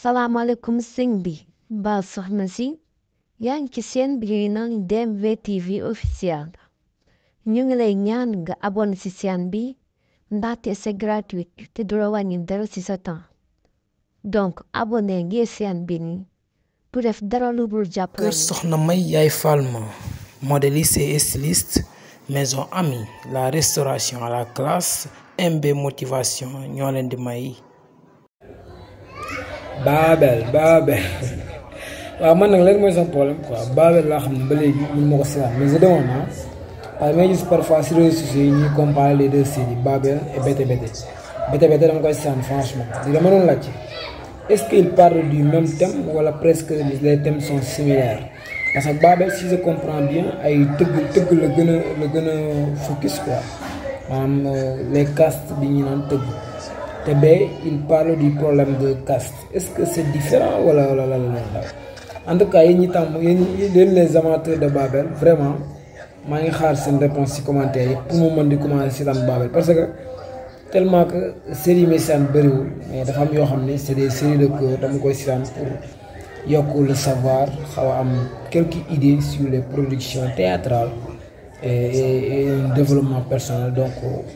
salaamaaleykum sëñ bi mbaa soxna si yaa ngi ci seen bi naan DMV TV officiel ñu ngi lay ñaan nga abonné ci seen bi ndaxte c'est gratuit te du la wàññi dara ci sa temps donc abonné ngir seen bi ni pour def dara lu dul jàppale kër soxna may yaay Falma modéliste et styliste maison amie la restauration à la classe MB motivation ñoo leen di may Baabel Baabel waaw man nag léegi mooy sama problème quoi Baabel laa xam ne ba léegi mun ma ko seetaan mais je demande ah parce que may gis parfois si réseaux sociaux yi ñuy comparer les deux séries Baabel et Bété Bété Bété Bété dama koy seetaan franchement di dama doon laajte est-ce qu'ils parlent du même thème wala presque les thèmes sont similaires parce que Baabel si je comprends bien ay tëgg tëgg la gën a la gën a focus quoi maanaam les castes bi ñu naan tëgg te bee il parle du problème de caste est-ce que c'est différent wala wala la la en tout cas yéen ñi tàmm yéen yéen les amateurs de Baabel vraiment maa ngi xaar seen réponse ci commentaire yi pour mu mën di commencer seetaan Baabel parce que tellement que série yi may seetaan bëriwul mais dafa am yoo xam ne c'est des séries de cœur dama koy seetaan pour yokk le savoir xaw a am quelques idées sur les productions théâtrales et et un développement personnel donc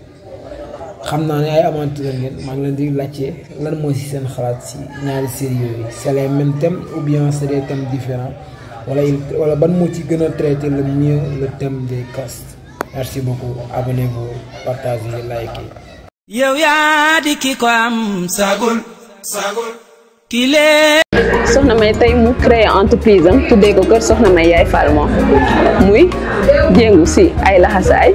xam naa ne ay amateurs ngeen maa ngi leen di laajte lan mooy ci seen xalaat ci ñaari séries yooyu c'est les mêmes thèmes ou bien c'est des thèmes différents wala il wala ban moo ci gën a traiter le mieux le thème des castes merci beaucoup abonnez-vous partagez likez. yow yaa di ki ko am sagul sagul kile soxna may tey mu créé entreprise am tuddee ko kër soxna may yaay Falma muy jéngu si ay laxasaay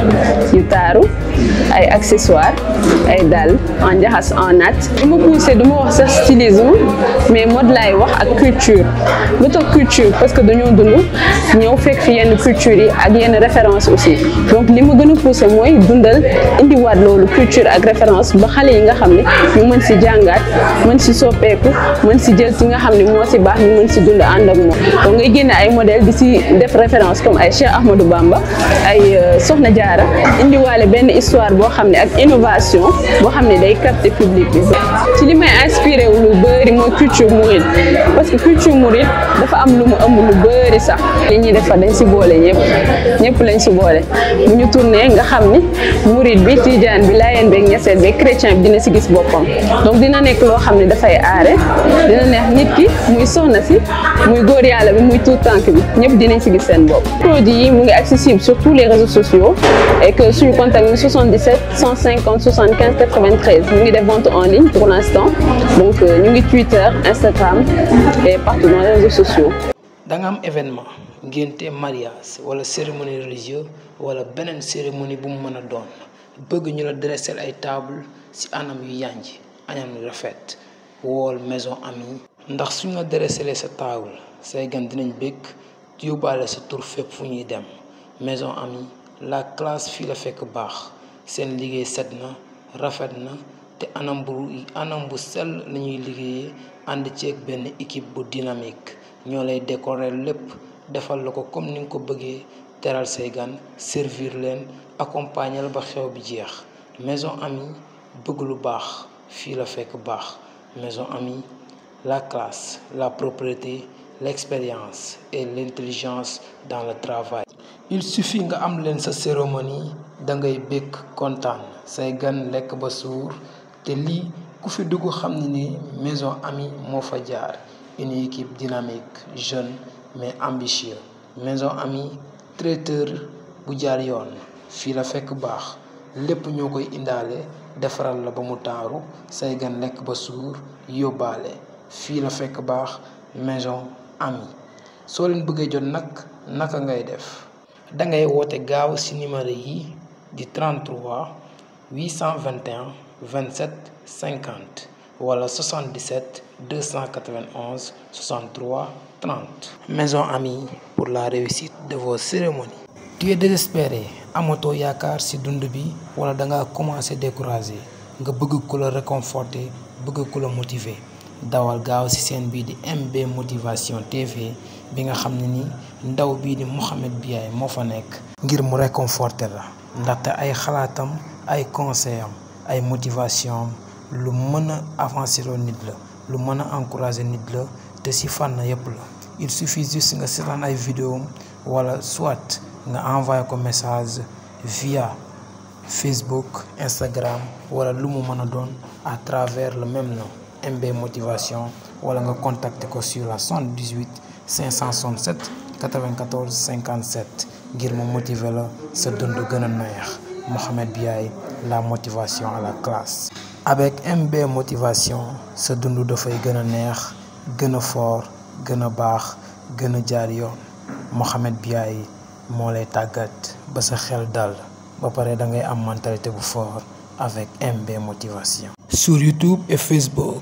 yu taaru ay accessoires ay dàll en njaxas en nat du ma poussé du ma wax sax stylisme mais mode laay wax ak culture lu tax culture parce que dañoo dund ñëw fekk fi yenn culture yi ak yenn référence aussi donc li ma gën a poussé mooy dundal indiwaat loolu culture ak référence ba xale yi nga xam ne ñu mën si jàngaat mën si soppeeku mën si jël si nga xam ne moo si baax ñu mën si dund ànd ak moom donc ngay génne ay modèle di si def référence comme ay Cheikh Ahmadou Bamba ay Soxna Jaara indiwaale benn histoire boo xam ne ak innovation boo xam ne day capter public bi ci li may inspiré wu lu bëri mooy culture mouride parce que culture mouride dafa am lu mu ëmb lu bëri sax li ñuy defar dañ si boole ñëpp ñëpp lañ si boole bu ñu tourné nga xam ni mouride bi tijaan bi laayeen beeg ñeseen beeg chrétien bi dina si gis boppam donc dina nekk loo xam ne dafay aare dina neex nit ki muy soxna si muy góor yàlla bi muy tout tànk bi ñëpp dinañ si gis seen bopp produit yi mu ngi accessible sur tous les réseaux sociaux et que suñu contact mi 77 150 75 93 mu ngi def vente en ligne pour l'instant donc ñu ngi Twitter Instagram et partout dans les réseaux sociaux da nga am événement ngénte mariage wala cérémonie religieuse wala beneen cérémonie bu mu mën a doon bëgg ñu la dresser ay table ci anam yu yànj anam yu rafet wool maison amie ndax suñ la dresser sa table say gan dinañ bëgg yóbbaale sa tur fépp fu ñuy dem maison amie la classe fii la fekk baax seen liggéey set na rafet na te anam bu anam bu sell lañuy liggéeyee ànd ceeg benn équipe bu dynamique ñoo lay décorer lépp defal la ko comme ni nga ko bëggee teral say gan servir leen accompagner la ba xew bi jeex maison amie bëgg lu baax fii la fekk baax maison amie la classe la propreté l'expérience et l'intelligence dans le travail il suffit nga am leen sa cérémonie da ngay bëgg kontaan say gan lekk ba suur te lii ku fi dugg xam ne ni maison amie moo fa jaar une équipe dynamique jeune mais ambitieux maison amie traiteur bu jaar yoon fii la fekk baax lépp ñoo koy indaale defaral la ba mu taaru say gan lekk ba suur yóbbaale fii la fekk baax maison amie soo leen bëggee jot nag naka ngay def dangay woote gaaw ci numéro yi di 33 821 27 50 wala 77 291 63 30 maison amie pour la réussite de vos cérémonies tu es désespéré amatoo yaakaar ci dund bi wala danga commencé décourager nga bëgg ku la réconforter bëgg ku la motiver dawal gaaw ci seen bii di MB motivation TV bi nga xam ne ni ndaw bii di Mouhamed Biaye moo fa nekk ngir mu réconforter la ndaxte ay xalaatam ay conseil am ay motivation am lu mën a avancer loo nit la lu mën a encourager nit la te si fànn yépp la il suffit juste nga seetaan ay vidéo wala soit nga envoyé ko message via Facebook Instagram wala lu mu mën a doon à travers le même nom MB Motivation wala nga contacter ko sur la 78 567 94 57 ngir mu motiver la sa dund gën a neex Mohamed Biaye la motivation à la classe. avec MB Motivation sa dund dafay gën a neex gën a fort gën a baax gën a jaar yoon Mohamed Biaye moo lay tàggat ba sa xel dal ba pare da ngay am mentalité bu fort avec MB Motivation. sur YouTube et Facebook.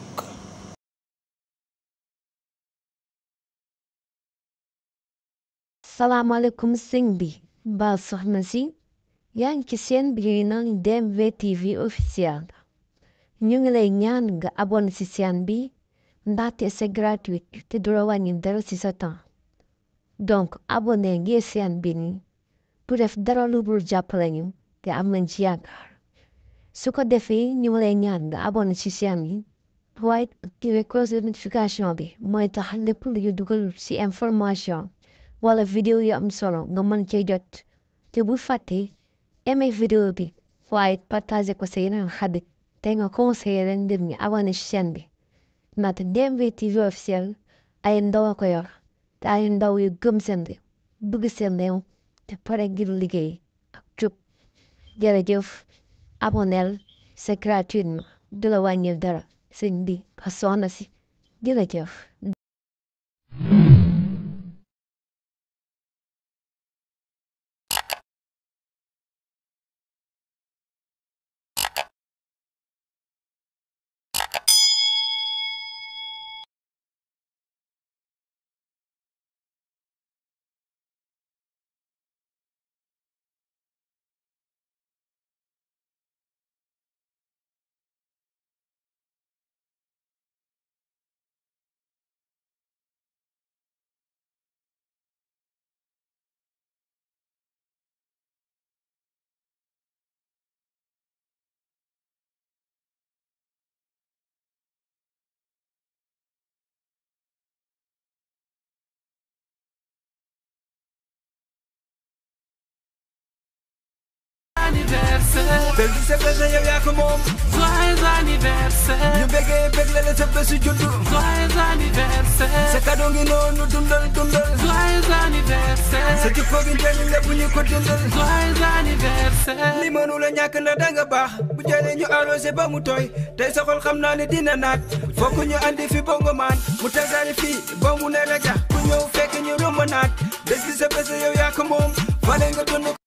salaamaaleykum sëñ bi mbaa soxna si yaa ngi ci seen biir naan DMV TV officiel ñu ngi lay ñaan nga abonné ci chaîne bi ndaxte c'est gratuit te du la wàññi dara ci sa temps donc abonné ngir chaîne bi ni pour def dara lu dul jàppale ñu te am nañ ci yaakaar su ko defee ñu ngi lay ñaan nga abonné ci chaîne bi waaye activé cloche de notification bi mooy tax lépp lu ñu dugal ci information wala vidéo yu am solo nga mën cee jot te bu fàtte aimé vidéo bi waaye partagé ko sa yeneen xarit te nga conseillé leen ndir ñi abonné ci chaîne bi ndaxte DMV TV officiel ay ndaw a ko yor te ay ndaw yu gëm seen réew bëgg seen réew te pare ngir liggéey ak jub jërëjëf aboneel c'est gratuitement du la wàññil dara sëñ bi ka soxna si jërëjëf anniversaire bég bi sa bés la yow yaa ko moom joyeux anniversaire ñu bégee bég la la sa bésu juddu joyeux anniversaire sa cadeau ngi noonu dundal dundal joyeux anniversaire sa jikko gi njëriñ la bu ñu ko dundal joyeux anniversaire li mënu la ñàkk na danga baax bu jëlee ñu arrosé ba mu tooy tey sa xol xam naa ne dina naat fokk ñu andi fi bongo maan mu tasaare fii ba mu ne rajax ku ñëw fekk ñu romb naat bés bi sa bés la yow yaa ko moom fale nga dund